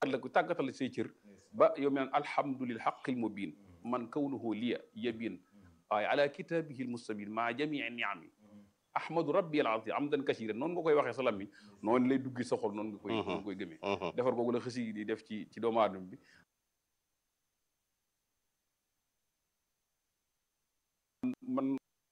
la ko tàggatal say cër ba yow mi naan alhamdulil haqqil mubin man kawnuhu liya yabin waaye ala kitabihi l mustabin maa jamii niami ahmadu rabbi al azim amdan kasira noonu nga koy waxee sa lammiñ noonu lay duggi sa xol noonu nga koy noonu nga koy gëmee defar googu la xësi di def ci ci doomu aadama bi man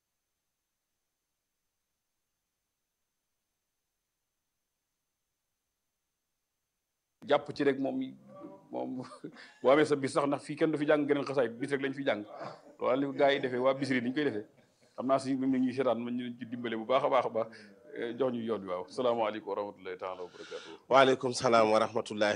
jàpp ci rek moom moom boo amee sa bis sax ndax fii kenn du fi jàng geneen xasaay bis rek lañ fi jàng wala li gaa yi defee waa bisri ni ñu koy defee xam naa si même ñuy seetaan man ñu ci dimbale bu baax a baax a baax jox ñu yoon bi waaw salaamaaleykum wa rahmatullahi taala wa barakatuh waaleykum salaam wa rahmatullahi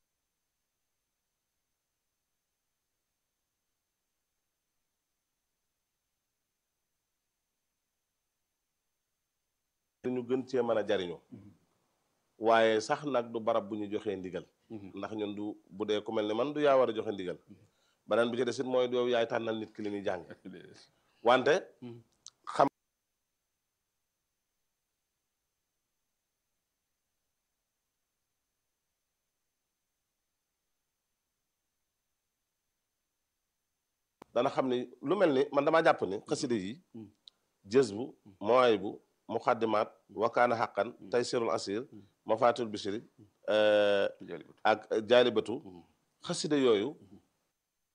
ñu gën cee mën a jariñu waaye sax nag du barab bu ñu joxee ndigal ndax ñun du bu dee ku mel ne man du yaa war a joxe ndigal beneen bi ci desit mooy yow yaay tànnal nit ki li muy jàng wante xam dana xam ni lu mel ni man damaa jàpp ni xasida yi jës bu mooy bu muqaddimaat wakaana xaqan taysirul asir mafatul bishri ak jaalibatu xasida yooyu